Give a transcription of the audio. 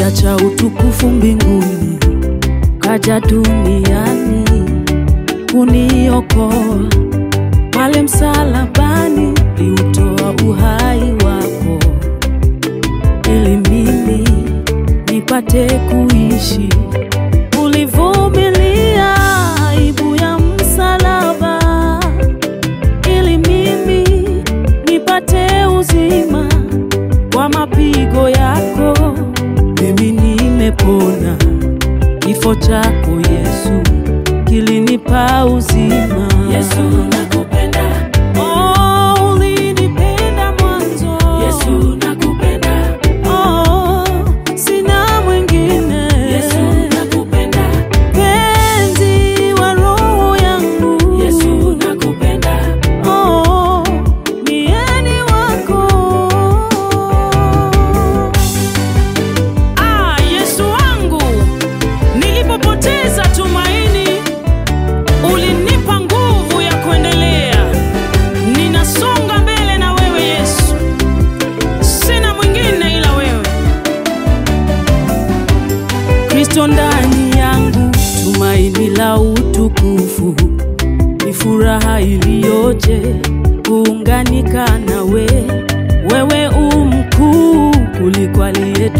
uliacha utukufu mbinguni, kaja duniani kuniokoa. Pale msalabani liutoa uhai wako, ili mimi nipate kuishi. Ulivumilia aibu ya msalaba, ili mimi nipate uzima. Kwa mapigo yako mimi nimepona, kifo chako Yesu kilinipa uzima. Yesu nakupenda, Oh, ulinipenda mwanzo. Yesu nakupenda, Oh, sina mwingine. Yesu nakupenda, Penzi wa roho yangu. Yesu nakupenda, Oh, mie ni wako. ah, Yesu wangu, nilipopoteza tumaini, ulinipa nguvu ya kuendelea. Ninasonga mbele na wewe Yesu, sina mwingine ila wewe. Kristo ndani yangu, tumaini la utukufu, ni furaha iliyoje kuunganika nawe. Wewe u mkuu kuliko aliye